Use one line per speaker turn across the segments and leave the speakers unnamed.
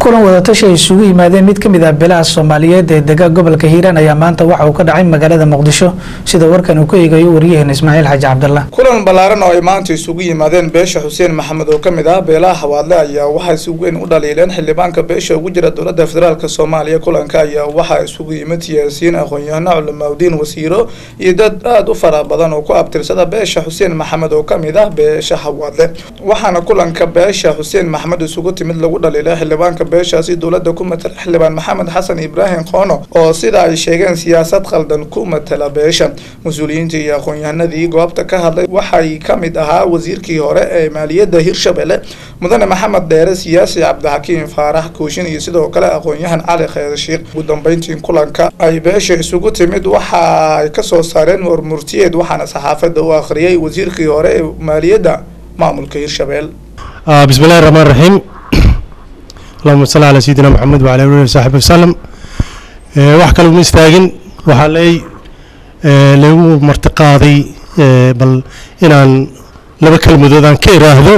kulan wadatashi ay isugu yimaadeen mid ka mid ah beelaha soomaaliyeed ee dega gobolka hiiraan ayaa maanta waxa uu ka dhacay magaalada muqdisho sida warkan uu ka eegayo waryaheena ismaaciil xaaji cabdallah
kulan ballaaran oo ay maanta isugu yimaadeen beesha xuseen maxamed oo ka mid ah beelaha hawaadle ayaa waxaa si weyn u dhaliileen xildhibaanka beesha ugu jira dowladda federaalk soomaaliya kulanka ayaa waxaa isugu yimid siyaasiyiin aqoon-yahano culamaauddiin wasiiro iyo dad aada u fara badan oo ku abtirsada beesha xuseen maxamed oo ka mid ah beesha hawaadle waxaana kulanka beesha xuseen maxamed isugu timid lagu dhaliilay xildhibaanka beeshaasi dowladda ku matala xildhibaan maxamed xasan ibraahim qoono oo sida ay sheegeen siyaasad khaldan ku matala beesha mas-uuliyiintii iyo aqoon-yahanadii goobta ka hadlay waxay ka mid ahaa wasiirkii hore ee maaliyadda hirshabelle mudane maxamed dheere siyaasi cabdixakiim faarax kooshin iyo sidoo kale aqoon-yahan cali khayr sheikh ugu dambeyntii kulanka ay beesha isugu timid waxa ay kasoo saareen warmurtiyeed waxaana saxaafadda u akhriyay wasiirkii hore ee maaliyadda maamulka hirshabelle
بسم الله الرحمن الرحيم اللهم صل على سيدنا محمد وعلى اله وصحبه وسلم wax kale uma istaagin waxaa lay lagu martiqaaday bal inaan laba kelmadood aan ka iraahdo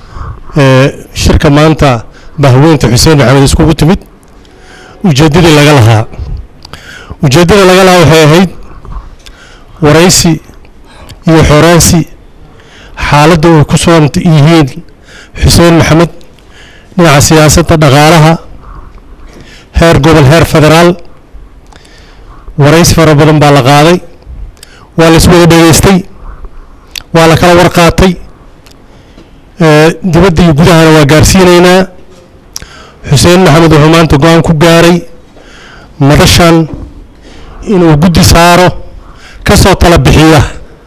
shirka maanta bahweynta xuseen maxamed iskugu timid ujeeddadii laga lahaa ujeeddada laga lahaa waxay ahayd waraysi iyo xoraansi xaaladda ay ku sugan yihiin xuseen maxamed dhinaca siyaasadda dhaqaalaha heer gobol heer federaal waraysi fara badan baa la qaaday waa la iswada dhegaystay waa la kala warqaatay dibadda iyo gudahana waa gaarsiinaynaa xuseen maxamed wuxuu maanta go-aan ku gaaray madashan inuu guddi saaro ka soo tala bixiya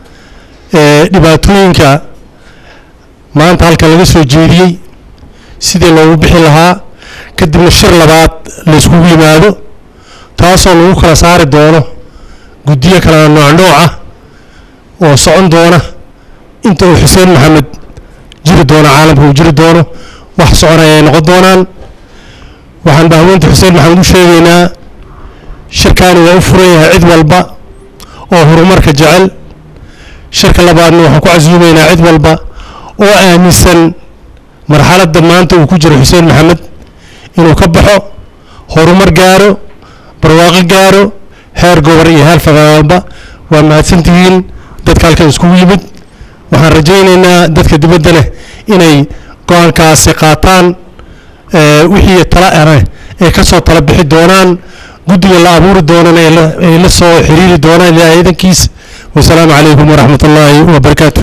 dhibaatooyinka maanta halka laga soo jeediyey sidii loogu bixi lahaa kadibna shir labaad la iskugu yimaado taasoo lagu kala saari doono guddiyo kala nooc nooc ah oo socon doona inta uu xuseen maxamed jiri doono caalamka uu jiri doono wax soconaya ay noqon doonaan waxaan bahweynta xuseen maxamed u sheegaynaa shirkaani waa u furan yahay cid walba oo horumarka jecel shirka labaadna waxaan ku casuumaynaa cid walba oo aaminsan marxaladda maanta uu ku jiro xuseen maxamed inuu ka baxo horumar gaaro barwaaqo gaaro heer gobor iyo heer federaalba waa mahadsantihiin dadka halkan iskugu yimid waxaan rajaynaynaa dadka dibadda leh inay go-aankaasi qaataan wixii tala ane ay ka soo tala bixi doonaan guddiga la abuuri doonana ay la soo xiriiri doonaan ilaa ciidankiis wasalaamu calaykum waraxmat ullaahi wabarakaatu